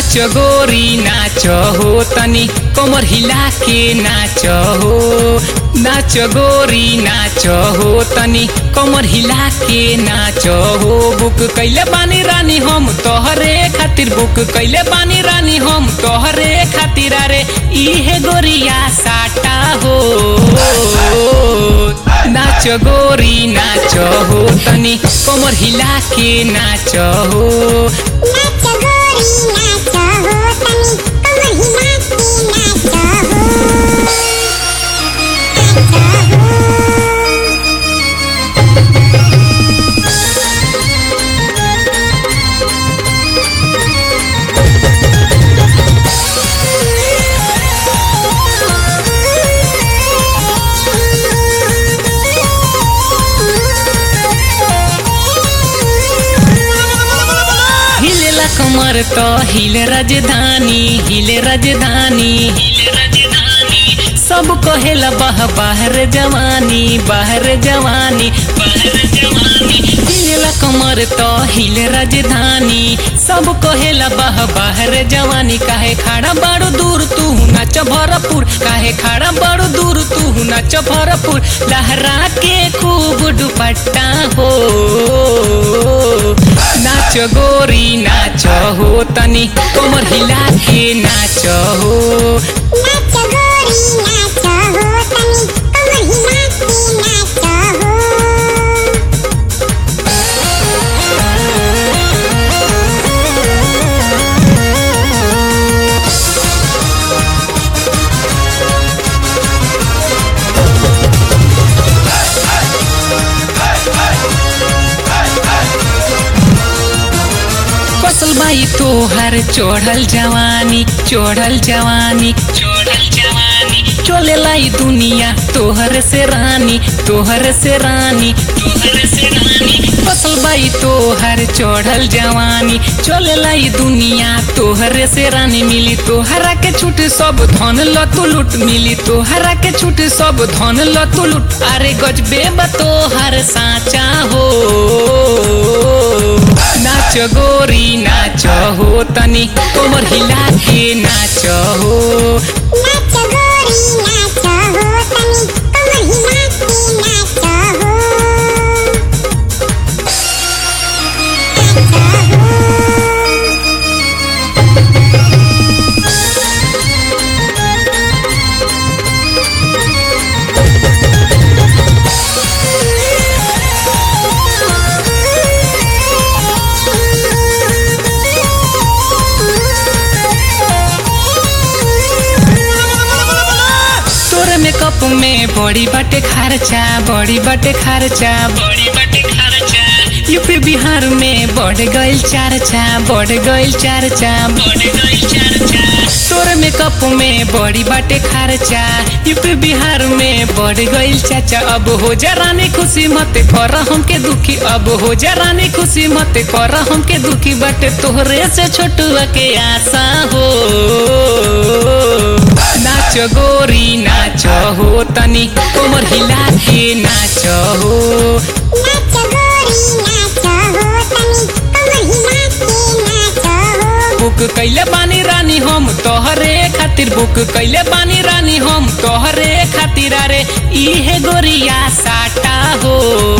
नाच गोरी नाच हो तनी कमर हिला के नाच हो नाच गोरी नाच हो तनी कमर हिला के नाच हो बुक कैले बानी रानी हम तोहरे खातिर बुक कैले बानी रानी हम तोहरे खातिर अरे इहे गोरिया साटा हो नाच गोरी नाच हो तनी कमर हिला के नाच हो नाच गोरी नाच हो तनी कमर हिला के नाच हो नाच हो हिलेला कमर तो हिले राजधानी हिले राजधानी हिले राजधानी सब कहेला बाह बाहर जवानी बाहर जवानी बाहर जवानी हिलेला कमर तो हिले राजधानी सब कहेला बाह बाहर जवानी काहे खड़ा बड़ो दूर तू नाच भरपूर काहे खड़ा बड़ो दूर तू नाच भरपूर लहरा के खूब दुपट्टा हो नाच गोरी नाच हो तनी कमर हिला के नाच हो नाच गोरी नाच हो तनी कमर हिला के नाच हो फसल बाई तोहर चढ़ल जवानी चढ़ल जवानी चढ़ल जवानी चले लाई दुनिया तोहर से रानी तोहर से रानी तोहर से रानी फसल बाई तोहर चढ़ल जवानी चले लाई दुनिया तोहर से रानी मिली तोहरा के छूट सब धन लतु लुट मिली तोहरा के छूट सब धन लतु लुट अरे गजबे बा तोहर साचा हो नाच गोरी नाच हो तनी कमर हिला के नाच हो नाच गोरी नाच हो तनी कमर हिला के नाच हो नाच हो तोरे मेकअप में बड़ी बटे खर्चा बड़ी बटे खर्चा बड़ी बटे खर्चा यूपी बिहार में बढ़ गइल चर्चा बढ़ गइल चर्चा बढ़ गइल चर्चा तोरे मेकअप में बड़ी बाटे खर्चा यूपी बिहार में बढ़ गइल चाचा अब हो जा रानी खुशी मत कर हमके दुखी अब हो जा रानी खुशी मत कर हमके दुखी बाटे तोहरे से छोटुआ के आशा हो नाच गोरी नाच हो तनी कोमर हिला के नाच हो नाच गोरी नाच हो तनी कमर हिला के नाच हो बुक कैले बानी रानी हम तोहरे खातिर बुक कैले बानी रानी हम तोहरे खातिर अरे इहे गोरिया साटा हो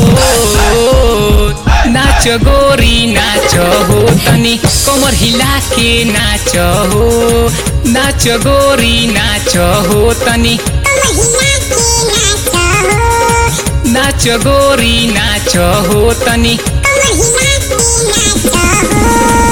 नाच गोरी नाच हो तनी कमर हिला के नाच हो नाच गोरी नाच हो तनी कमर हिला के नाच हो नाच गोरी नाच हो तनी कमर हिला के नाच हो